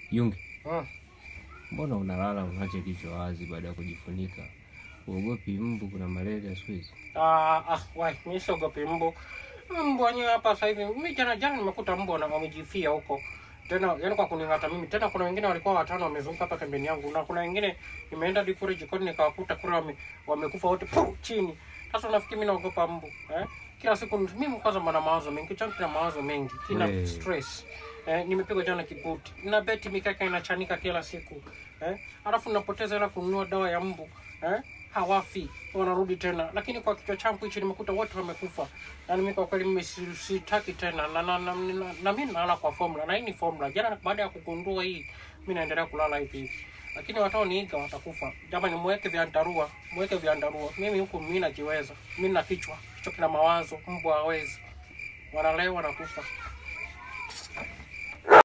Yunge, Mm. mbona unalala unache kichwa wazi baada ya kujifunika? Uogopi mbu? Kuna malaria siku hizi. Ah, ah, wai, mimi siogopi mbu. Mbu wenyewe hapa sasa hivi. Mimi jana jana nimekuta mbu na wamejifia huko. Tena yani kwa kuning'ata mimi. Tena kuna wengine walikuwa watano wamezunguka hapa pembeni yangu na kuna wengine nimeenda hadi kule jikoni nikawakuta kule wame, wamekufa wote pu, chini. Sasa unafikiri mimi naogopa mbu, eh? Kila siku mimi kwanza mna mawazo mengi, changu kina mawazo mengi, kina We. stress. Eh, nimepigwa jana kibuti. Na beti mikaka inachanika kila siku. Eh? Alafu napoteza hela kununua dawa ya mbu. Eh? Hawafi, wanarudi tena. Lakini kwa kichwa changu hichi nimekuta wote wamekufa. Na mimi kwa kweli mimi si- sitaki tena. Na na, na, na, na mimi nalala kwa formula. Na hii ni formula. Jana baada ya kugundua hii, mimi naendelea kulala hivi hivi. Lakini wataoniiga watakufa. Jamani, muweke vyandarua, muweke vyandarua. Mimi huku mimi najiweza. Mimi na kichwa, kichwa kina mawazo, mbu hawezi. Wanalewa wanakufa.